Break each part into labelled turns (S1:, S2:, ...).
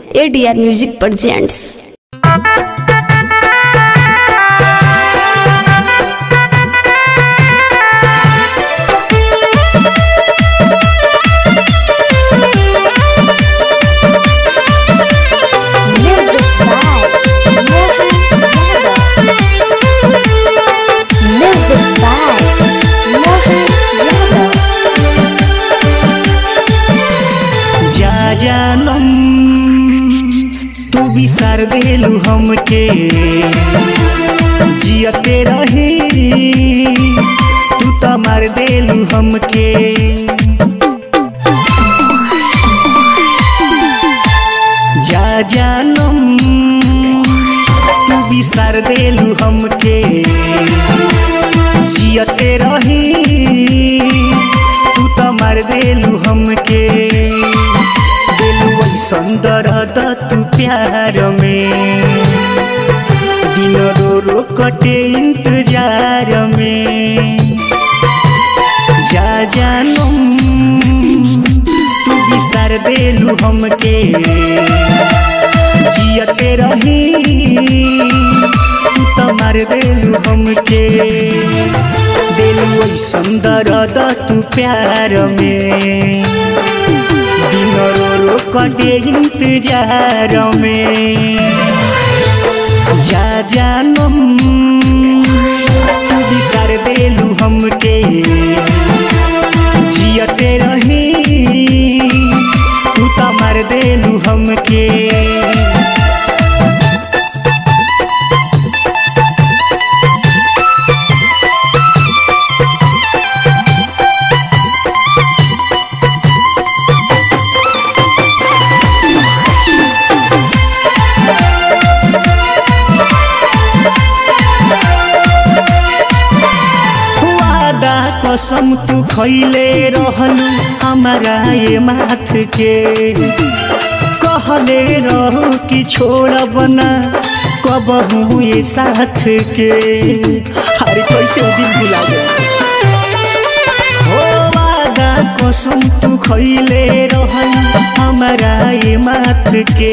S1: ADR music presents
S2: Music by Mohan Yadav. Music by Mohan Yadav.
S3: जा जानम तू बिसार देलू हमके जियते रही तू तो मार देलू हमके जा जानम तू बिसार देलू हमके जियते रही तू तो मार देलू हमके देलू सुंदर तू प्यार में दिन रो रो कटे इंतजार में जा जानम तू बिसार देलू हमके जियते रही तू तो मार देलू हमके देलू सुंदर तू प्यार में दिन रो रो कटे इंतजार में जा जानम तू बिसार देलू हमके जियते रही तू तो मार देलू हमके वादा कसम तू खैले रहलू हमारा ये माथ के कहले रहू कि छोड़ब ना कबहू ये साथ के अरे कैसे वो दिन भुला गया हो वादा कसम तू खैले रहलू हमारा ये माथ के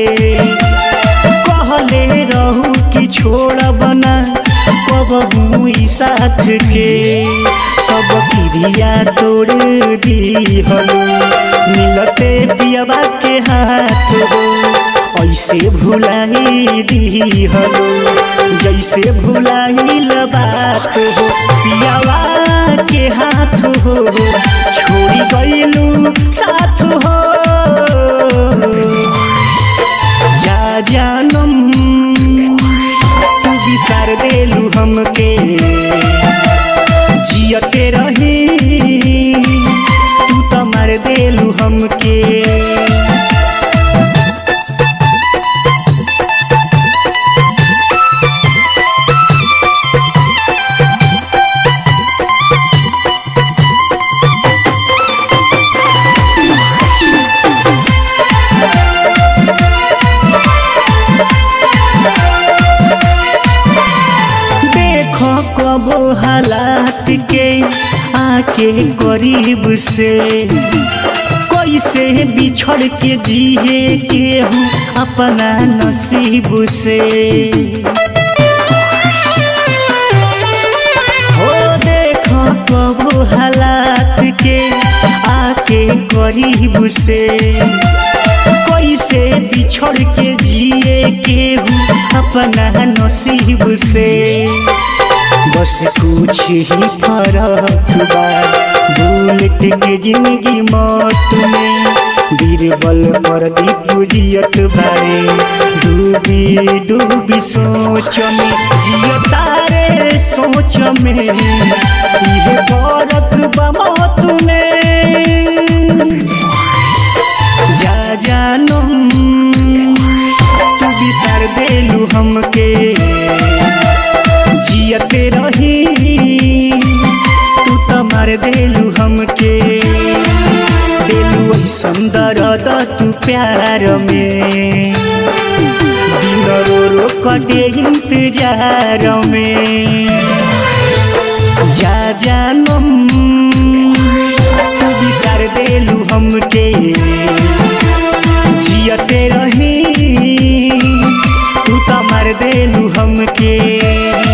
S3: कहले रहू कि छोड़ब ना कबहू ई साथ के सब क्रिया तोड़ दी हलो मिलते पियबा के हाथ हो ऐसे भुलाई दी हलो जैसे भुलाई बात हो पियावा के हाथ हो छोड़ी गईलू साथ हो जा जानम तू बिसार देलू हमके जियते रही तू तो मार देलू हमके देखो कबो हालात के आके करीब से कैसे बिछड़ के जिए के हूँ अपना नसीब से हो देखो कबो हालात के आके करीब से कैसे बिछड़ के जिए के हूँ अपना नसीब से बस कुछ ही फर्क बा बुलेट के जिंदगी मौत में बीरबल पर दीपुजियत बारे डूबी डूबी सोच में जियता रे सोच में इहे फर्क बा मौत में जा जानम तू बिसार देलू हमके जियते रही तू तो मार देलू हमके देलू सुंदर तू प्यार में दिन रो रो कटे इंतजार में जा जानम तू बिसार देलू हमके जियते रही देलू हमके